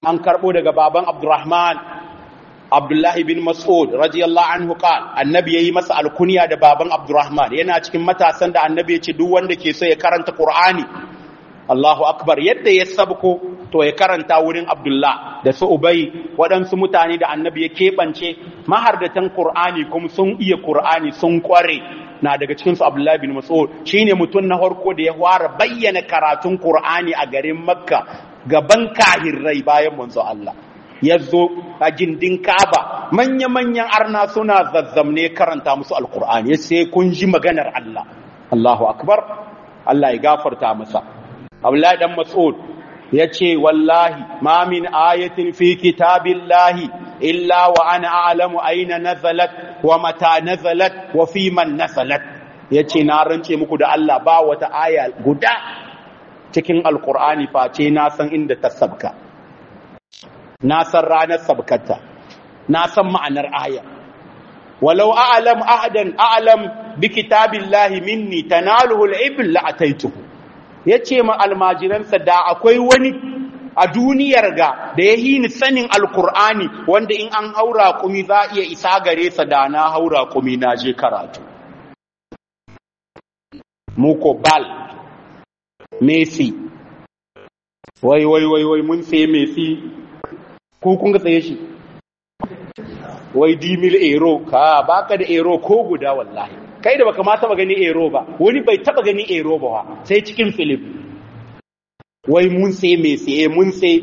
an karbo daga baban Abdurrahman Abdullahi bin Mas'ud radiyallahu anhu qal annabi yayi masa alkunya da baban Abdurrahman yana cikin matasan da annabi ya ce duk wanda ke so ya karanta Qur'ani Allahu akbar yadda ya sabko to ya karanta wurin Abdullah da su Ubay waɗansu mutane da annabi ya keɓance mahardatan Qur'ani kuma sun iya Qur'ani sun kware na daga cikin su Abdullah bin Mas'ud shine mutum na farko da ya fara bayyana karatun Qur'ani a garin Makka gaban kahirrai bayan manzo Allah ya zo a gindin Ka'aba manya-manyan arna suna zazzamne karanta musu Alƙur'ani sai kun ji maganar Allah Allahu akbar Allah ya gafarta masa Abdullahi dan Mas'ud ya ce wallahi ma min ayatin fi kitabillahi illa wa ana a'lamu aina nazalat wa mata nazalat wa fi man nazalat yace na rance muku da Allah ba wata aya guda cikin alqur'ani face na san inda ta sabka na san ranar sabkata na san ma'anar aya walau a'lam ahadan a'lam bi kitabillahi minni tanaluhu al-ibl la ataituhu ya ce ma almajiransa da akwai wani a duniyar ga da ya hini sanin alkur'ani wanda in an haura kumi za a iya isa gare sa da na haura kumi na je karatu muko bal messi wai wai wai wai mun sai messi ko kun ga tsaye shi wai dimil ero ka baka da ero ko guda wallahi kai da baka ma taba gani ero ba wani bai taba gani ero ba wa sai cikin film wai mun sai me sai mun sai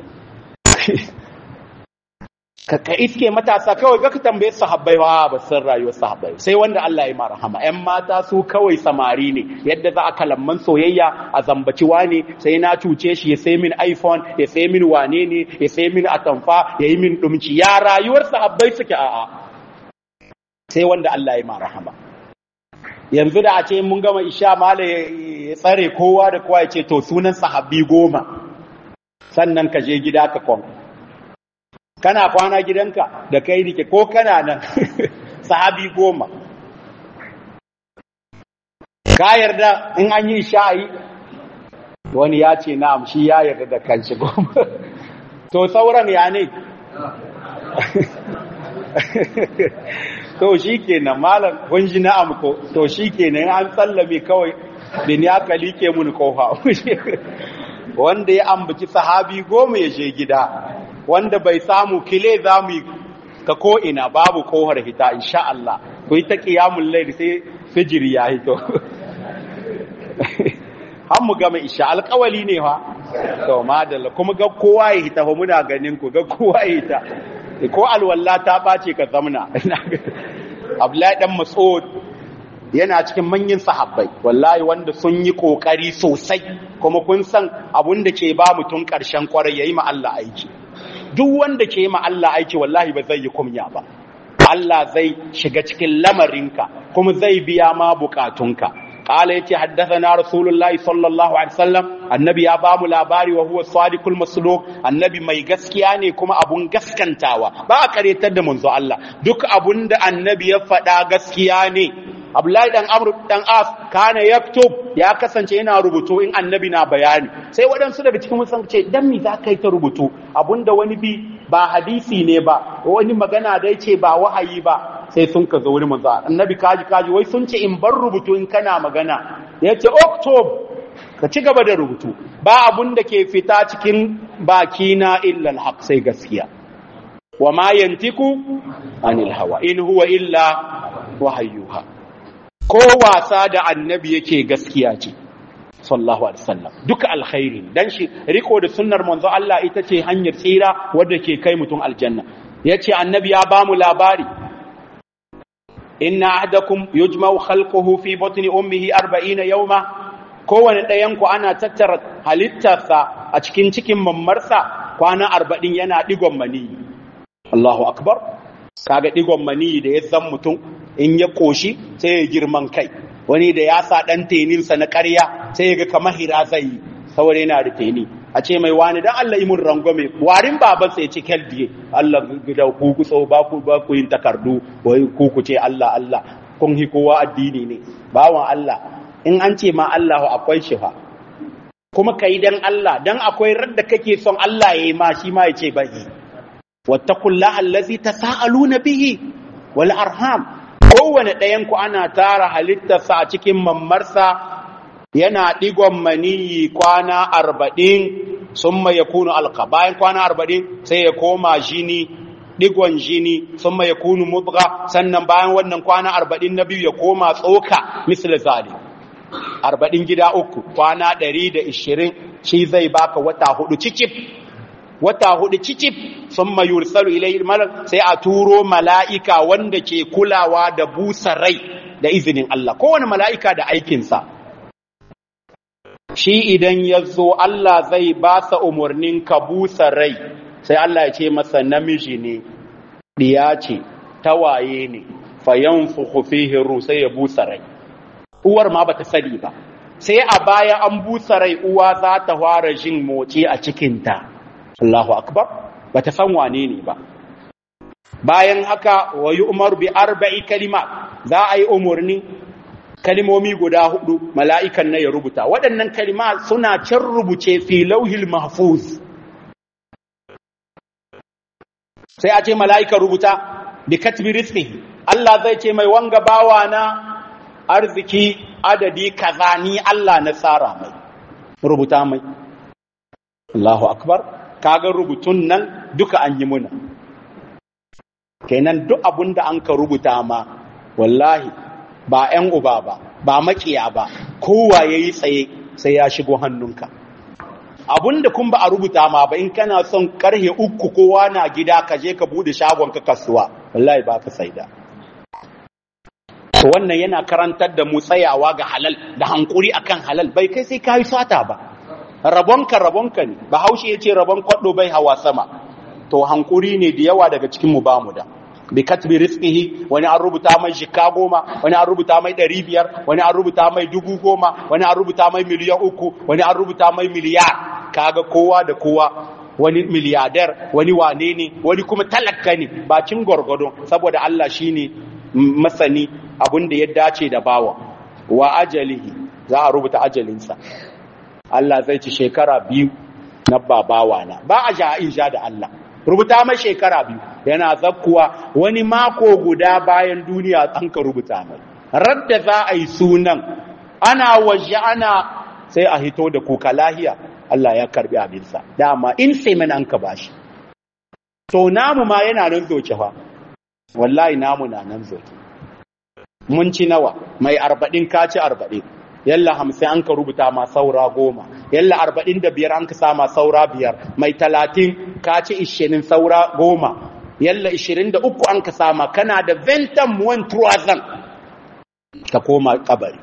ka ka iske matasa kawai ga ka tambaye sahabbai wa ba san rayuwar sahabbai sai wanda Allah ya ma rahama ƴan mata su kawai samari ne yadda za a kalamman soyayya a zambaci wane sai na cuce shi ya sai min iPhone ya sai min wane ne ya sai min atamfa ya yi min dumci ya rayuwar sahabbai suke a'a sai wanda Allah ya ma rahama yanzu da a ce mun gama isha mala ya tsare kowa da kowa ya ce to sunan sahabbi goma sannan ka je gida ka kwan kana kwana gidanka da kai rike ko kana nan sahabi goma ka yarda in an yi sha'ayi wani ya ce na'am shi ya yarda da kanshi goma to sauran ya ne to shi kenan malam kun ji na'am ko to shi kenan an sallame kawai bin ya kalike mun kofa wanda ya ambaci sahabi goma ya je gida wanda bai samu kile za mu ka ko ina babu kohar hita insha Allah ku yi ta qiyamul layl sai fijiri ya hito har mu gama isha alƙawali ne fa to madalla kuma ga kowa ya hita fa muna ganin ku ga kowa ya hita ko alwalla ta bace ka zamna Abdullahi dan Mas'ud yana cikin manyan sahabbai wallahi wanda sun yi kokari sosai kuma kun san abun da ke ba mutum karshen kwarai yayi ma Allah aiki duk wanda ke ma Allah aiki wallahi ba zai yi kumya ba Allah zai shiga cikin lamarinka kuma zai biya ma bukatunka قال يتي حدثنا رسول الله صلى الله عليه وسلم النبي يا بامو labari wa huwa sadiqul masluq annabi mai gaskiya ne kuma abun gaskantawa ba a karetar da manzo Allah duk abun da annabi ya faɗa gaskiya ne Abdullahi dan Amr dan As kana yaktub ya kasance yana rubutu in annabi na bayani sai waɗansu daga cikin musan ce dan me za ka yi ta rubutu abunda wani bi ba hadisi ne ba wani magana da yace ba wahayi ba sai sun ka zo wani manzo annabi kaji kaji wai sun ce in bar rubutu in kana magana yace oktob ka ci gaba da rubutu ba abun da ke fita cikin bakina illa alhaq sai gaskiya wa ma yantiku anil hawa in huwa illa wahayyuha ko wasa da annabi yake gaskiya ce sallallahu alaihi wasallam duka alkhairi dan shi riko da sunnar manzo Allah ita ce hanyar tsira wadda ke kai mutum aljanna yace annabi ya bamu labari inna ahdakum yujma'u khalquhu fi batni ummihi 40 yawma kowane ɗayan ku ana tattara halittarsa a cikin cikin mammarsa kwana 40 yana digon mani Allahu akbar kaga digon mani da ya zan mutum in ya koshi sai ya girman kai wani da ya sa ɗan teninsa na ƙarya sai ya ga kamar hira zai yi saboda yana da teni a ce mai wani dan Allah imun rangwame warin baban sai ya ce keldiye Allah da ku ku so ba ku ba ku yin takardu wai ku ku ce Allah Allah kun hi kowa addini ne bawan Allah in an ce ma Allah akwai shi fa kuma ka yi don Allah don akwai radda kake son Allah ya yi ma shi ma ya ce bai wattaqullaha allazi tasaaluna bihi wal arham kowane ɗayan ku ana tara halittarsa a cikin mammarsa yana digon maniyi kwana arba'in summa yakunu alqa bayan kwana arba'in sai ya koma jini digon jini summa yakunu mudgha sannan bayan wannan kwana arba'in na biyu ya koma tsoka misal zali arba'in gida uku kwana ɗari da ishirin shi zai baka wata hudu cicif wata hudu cicif sun mayursalu ilayhi malak sai a turo mala'ika wanda ke kulawa da busa rai da izinin Allah kowane mala'ika da aikinsa shi idan ya zo Allah zai ba sa umarnin ka busa rai sai Allah ya ce masa namiji ne ɗiya ce tawaye ne fayan fihi sai ya busa rai uwar ma bata sani ba sai a baya an busa rai uwa za ta fara jin motsi a cikinta Allahu akbar bata san wane ne ba bayan haka wa umar bi arba'i kalima za a yi umarni kalimomi guda hudu mala'ikan na ya rubuta waɗannan kalima suna can rubuce fi lauhil mahfuz sai a ce mala'ikan rubuta bi katbi rizqihi Allah zai ce mai wanga bawa na arziki adadi kaza ni Allah na tsara mai rubuta mai Allahu akbar kaga rubutun nan duka an yi muna kenan duk abinda an ka rubuta ma wallahi ba ƴan uba ba ba makiya ba kowa yayi tsaye sai ya shigo hannunka abinda kun ba a rubuta ma ba in kana son karhe uku kowa na gida ka je ka bude shagon ka kasuwa wallahi ba ka saida to wannan yana karantar da mu tsayawa ga halal da hankuri akan halal bai kai sai kai sata ba rabonka rabonka ne bahaushe yace rabon kwaddo bai hawa sama to hankuri ne da yawa daga cikin mu bamu da bi katbi rizqihi wani an rubuta mai shika goma wani an rubuta mai ɗari biyar wani an rubuta mai dubu goma wani an rubuta mai miliyan uku wani an rubuta mai miliyar kaga kowa da kowa wani miliyadar wani wane ne wani kuma talaka ne bakin gwargwado saboda Allah shine masani abin da ya dace da bawa wa ajalihi za a rubuta ajalinsa Allah zai ci shekara biyu na babawa na ba a ja in ja da Allah rubuta mai shekara biyu yana zakkuwa wani mako guda bayan duniya an ka rubuta mai radda za a yi sunan ana waje ana sai a hito da kuka lahiya Allah ya karbi abinsa dama in sai mana an ka bashi to namu ma yana nan zoce fa wallahi namu na nan zoce mun ci nawa mai arba'in ka ci arba'in yalla hamsin an ka rubuta ma saura goma yalla arba'in da biyar an ka sama saura biyar mai talatin ka ci ishirin saura goma yalla ishirin da uku an ka sama kana da ventan muwan turazan ka koma kabari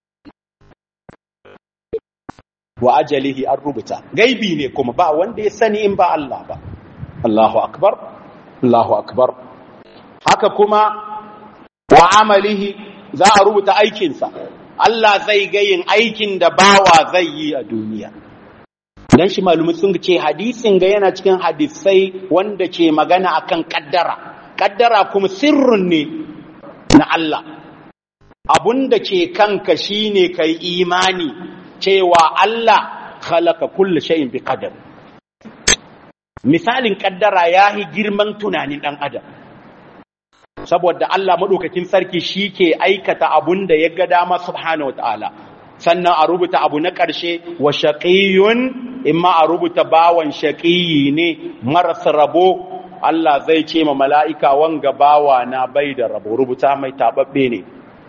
wa ajalihi an rubuta gaibi ne kuma ba wanda ya sani in ba Allah ba Allahu akbar Allahu akbar haka kuma wa amalihi za a rubuta aikinsa Allah zai ga yin aikin da bawa zai yi a duniya dan shi malumi sun ce hadisin ga yana cikin hadisai wanda ke magana akan kaddara kaddara kuma sirrun ne na Allah abun da ke kanka shine kai imani cewa Allah khalaqa kulli shay'in bi qadar misalin kaddara yahi girman tunanin dan adam saboda Allah madaukakin sarki shi ke aikata abun da ya ga dama subhanahu wataala sannan a rubuta abu na ƙarshe wa shaqiyun imma a rubuta bawan shaqiyi ne marasa rabo Allah zai ce ma mala'ika wanga bawa na bai da rabo rubuta mai tababbe ne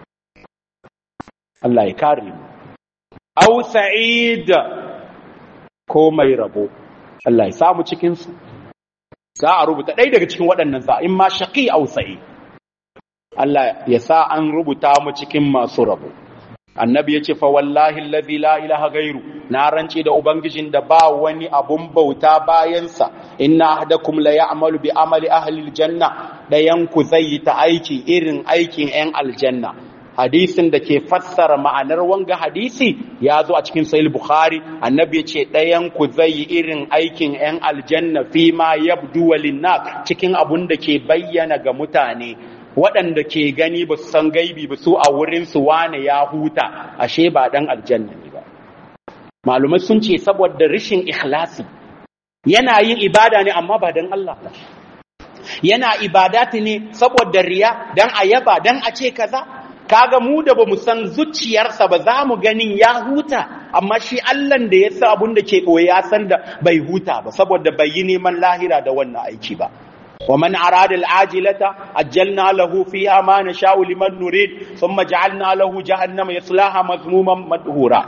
Allah ya kare mu aw sa'id ko mai rabo Allah ya samu cikin su za a rubuta ɗaya daga cikin waɗannan za in ma shaqi aw sa'id Allah ya sa an rubuta mu cikin masu rabo annabi ya ce fa wallahi allazi la ilaha gairu na rance da ubangijin da ba wani abun bauta bayansa inna ahdakum la ya'malu bi amali ahli aljanna dayan ku zai yi ta aiki irin aikin yan aljanna hadisin da ke fassara ma'anar wanga hadisi ya zo a cikin sahih bukhari annabi ya ce dayan ku zai yi irin aikin yan aljanna fi ma yabdu walinnas cikin abun da ke bayyana ga mutane waɗanda ke gani ba su san gaibi ba su a wurinsu wane ya huta ashe ba ɗan aljanna ne ba malumai sun ce saboda rishin ikhlasi yana yin ibada ne amma ba don Allah ba yana ibadati ne saboda riya dan a yaba dan a ce kaza kaga mu da bamu san zuciyarsa ba za mu ganin ya huta amma shi Allah da ya sa abun da ke koyi ya san da bai huta ba saboda bai yi neman lahira da wannan aiki ba wa man arada al-ajilata ajjalna lahu fiha ma nasha'u liman nurid thumma ja'alna lahu jahannama yaslaha mazmuman madhura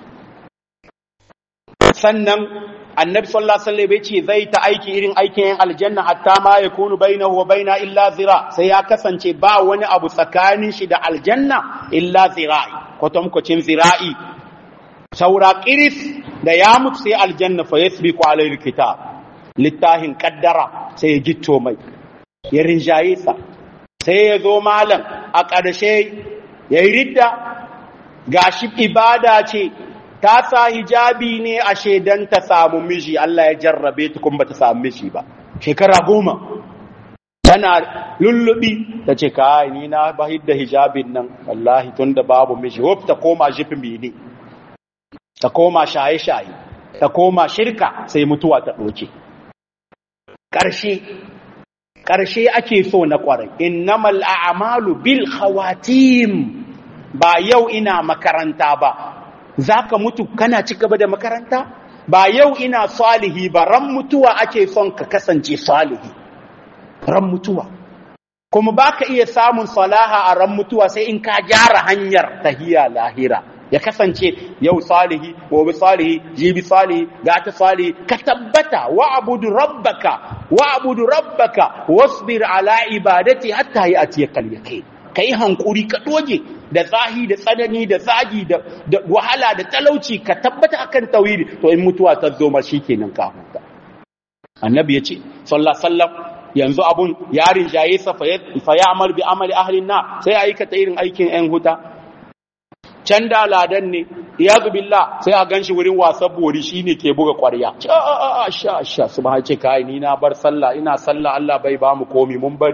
sannan annabi sallallahu alaihi wasallam yace zai ta aiki irin aikin yan aljanna hatta ma yakunu bainahu wa baina illa zira sai ya kasance ba wani abu tsakanin shi da aljanna illa zira'i kwatankwacin zira'i saura qiris da ya mutu sai aljanna fa yasbiqu alayhi kitab littahin qaddara sai ya gitto mai ya rinjaye sa sai ya zo malam a ƙarshe yayi ridda gashi ibada ce ta sa hijabi ne a shaidan ta samu miji Allah ya jarrabe ta kuma ta samu miji ba shekara goma tana lullubi ta ce kai ni na bahid da hijabin nan wallahi tunda babu miji wuf ta koma jifin ne ta koma shaye-shaye ta koma shirka sai mutuwa ta ɗauke ƙarshe ƙarshe ake so na ƙwarai innamal a'malu bil khawatim ba yau ina makaranta ba za ka mutu kana ci gaba da makaranta ba yau ina salihi ba ran mutuwa ake son ka kasance salihi ran mutuwa kuma ba ka iya samun salaha a ran mutuwa sai in ka gyara hanyar tahiya lahira ya kasance yau salihi gobe salihi jibi salihi gata salihi ka tabbata wa abudu rabbaka wa abudu rabbaka wasbir ala ibadati hatta yi atiyakal yaqin kai hankuri ka doge da zahi da tsanani da zagi da wahala da talauci ka tabbata akan tauhidi to in mutuwa ta zo ma shikenan ka huta annabi yace sallallahu sallam yanzu abun yarin jaye sa fa ya'mal bi amali ahli na sai aikata irin aikin ɗan huta can da ladan ne iyazu billah sai a ganshi wurin wasan bori shine ke buga ƙwarya a sha sha subhan ce kai ni na bar sallah ina sallah Allah bai ba mu komi mun bari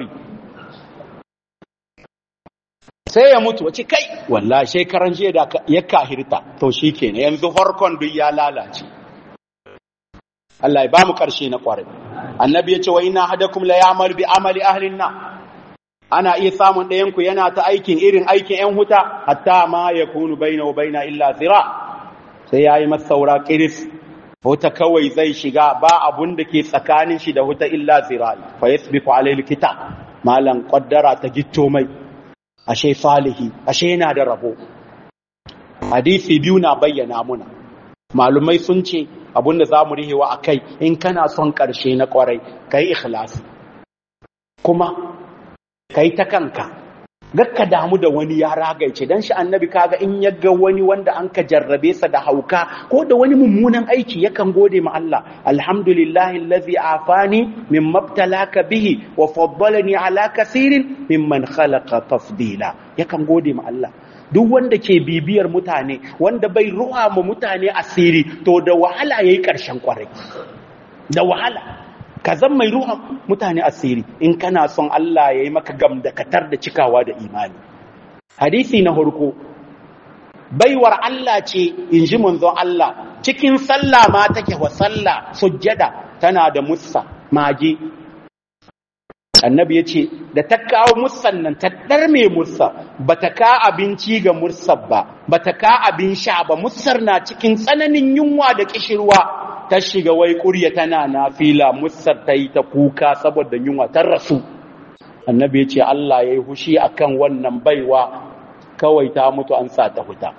sai ya mutu wace kai wallahi shekaran jiya da ya kahirta to shikenan yanzu farkon duk ya lalace Allah ya bamu karshe na kwarai annabi ya ce wa inna hadakum la ya'mal bi amali ahli na ana iya samun ɗayan ku yana ta aikin irin aikin ƴan huta hatta ma yakunu baina wa baina illa zira sai yayi masa saura qiris huta kawai zai shiga ba abun da ke tsakanin shi da huta illa zira fa yasbiqu alayhi kitab malan qaddara ta gitto mai ashe salihi ashe yana da rabo hadisi biyu na bayyana muna malumai sun ce abinda za mu rihewa a kai in kana son ƙarshe na ƙwarai ka yi ikhlasi kuma ka yi ta kanka gakka damu da wani ya ragaice don shi annabi kaga in ya ga wani wanda an ka jarrabe sa da hauka ko da wani mummunan aiki yakan gode ma Allah alhamdulillahi allazi afani min mabtalaka bihi wa faddalani ala kaseerin mimman khalaqa tafdila yakan gode ma Allah duk wanda ke bibiyar mutane wanda bai ruwa ma mutane asiri to da wahala yayi karshen kwarai da wahala ka zan mai ruhan mutane asiri in kana son Allah ya yi maka gamdakatar da cikawa da imani hadisi na harko baiwar Allah ce in ji manzon Allah cikin sallah ma take wa sallah sujjada tana da mussa mage annabi ya ce da ta kawo mussan nan ta ɗarme mursa ba ta ka abinci ga mursar ba ba ta ka abin sha ba mussar na cikin tsananin yunwa da kishirwa ta shiga wai ƙurya tana na fila musar ta yi ta kuka saboda yunwa ta rasu annabi ya ce Allah ya yi hushi a kan wannan baiwa kawai ta mutu an sa ta huta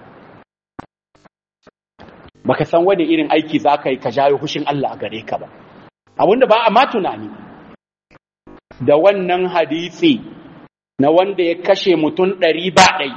baka san wani irin aiki za ka yi ka jawo hushin Allah a gare ka ba abinda ba a ma tunani da wannan hadisi na wanda ya kashe mutum ɗari ba ɗai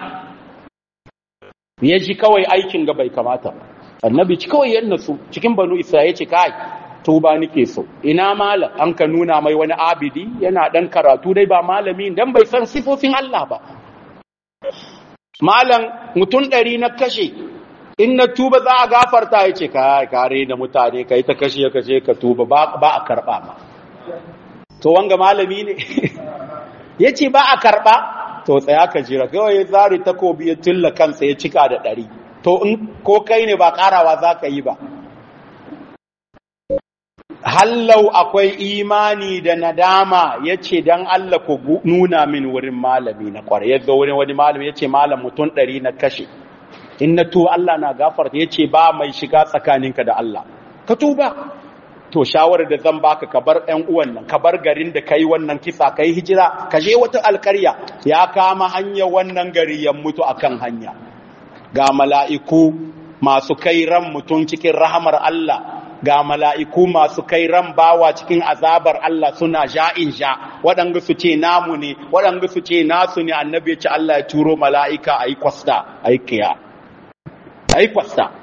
ya ji kawai aikin ga bai kamata ba annabi ci kawai yan nasu cikin banu isra'ila ce kai tuba nake so ina malam an ka nuna mai wani abidi yana dan karatu dai ba malami dan bai san sifofin Allah ba malam mutum ɗari na kashe in na tuba za a gafarta ya ce kai kare da mutane kai ta kashe kashe ka tuba ba a karɓa ma to wanga malami ne ya ce ba a karɓa to tsaya ka jira kawai ya zari takobi ya tulla kansa ya cika da ɗari to in ko kai ne ba karawa za ka yi ba hallau akwai imani da nadama ya ce don Allah ku nuna min wurin malami na kwarai ya zo wurin wani malami ya ce malam mutum ɗari na kashe in na tuba Allah na gafarta ya ce ba mai shiga tsakaninka da Allah ka tuba to shawarar da zan baka ka bar ƴan uwan nan ka bar garin da kai wannan kisa kai hijira ka je wata alkarya ya kama hanya wannan gari ya mutu akan hanya ga mala'iku masu kai ran mutum cikin rahamar Allah ga mala'iku masu kai ran bawa cikin azabar Allah suna ja'in ja waɗanda su ce namu ne waɗanda su ce nasu ne annabi ya ce Allah ya turo mala'ika a yi kwasta a yi kiya a yi kwasta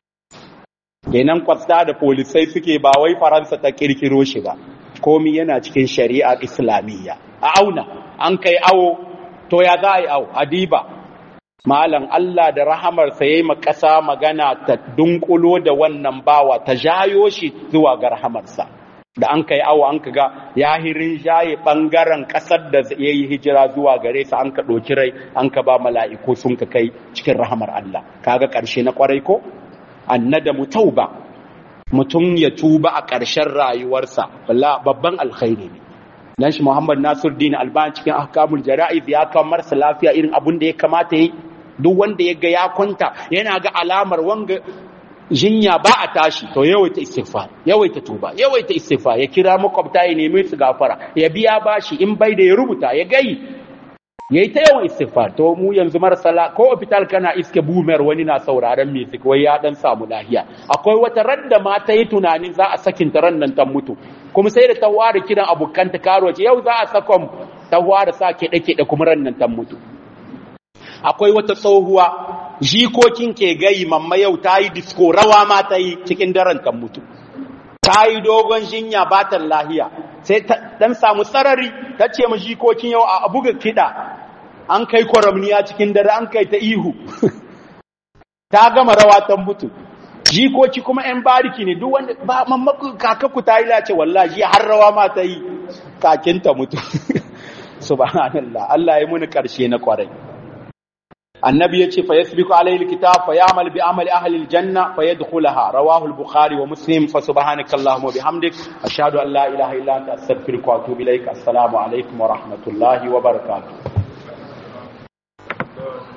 kenan kwasta da polisai suke ba wai faransa ta kirkiro shi ba komi yana cikin shari'a islamiyya a auna an kai awo to ya za a yi awo adiba malam Allah da rahamarsa ya yi makasa magana ta dunkulo da wannan bawa ta jayo shi zuwa ga rahamarsa da an kai awo an kaga yahirin jaye bangaren kasar da ya yi hijira zuwa gare sa an ka ɗoki rai an ka ba mala'iku sun ka kai cikin rahamar Allah kaga ƙarshe na ƙwarai ko annadamu tauba mutum ya tuba a ƙarshen rayuwarsa babban alkhairi ne dan shi Muhammad Nasiruddin Albani cikin ahkamul jara'iz ya kawo marsa lafiya irin abun da ya kamata yi duk wanda ya ga ya kwanta yana ga alamar wanga jinya ba a tashi to yawaita istighfar yawaita tuba yawaita istighfar ya kira makwabta ya nemi su gafara ya biya bashi in bai da ya rubuta ya gai yayi ta yawan istighfar to mu yanzu marasa ko hospital kana iske boomer wani na sauraron music wai ya dan samu lahiya akwai wata radda ma ta yi tunanin za a sakin ta ran nan ta mutu kuma sai da ta ware kiran abokan ta karo ce yau za a sakon ta ware sa kiɗe kiɗe kuma ran nan ta mutu akwai wata tsohuwa jikokin ke gayi mamma yau ta yi disco rawa ma ta yi cikin daren ta mutu ta yi dogon jinya batan lahiya sai ta dan samu sarari ta ce ma jikokin yau a buga kiɗa an kai kwaramniya cikin dare an kai ta ihu ta gama rawa ta mutu jikoki kuma yan bariki ne duk wanda ba mammaku kakaku ta yi lace wallahi har rawa ma ta yi kakin ta mutu subhanallah Allah ya muni karshe na kwarai annabi yace fa yasbiqu alayhi alkitab fa ya'mal bi amali ahli aljanna fa yadkhulaha rawahu al-bukhari wa muslim fa subhanaka allahumma bihamdik ashhadu an la ilaha illa anta astaghfiruka wa atubu ilaik assalamu alaikum wa rahmatullahi wa barakatuh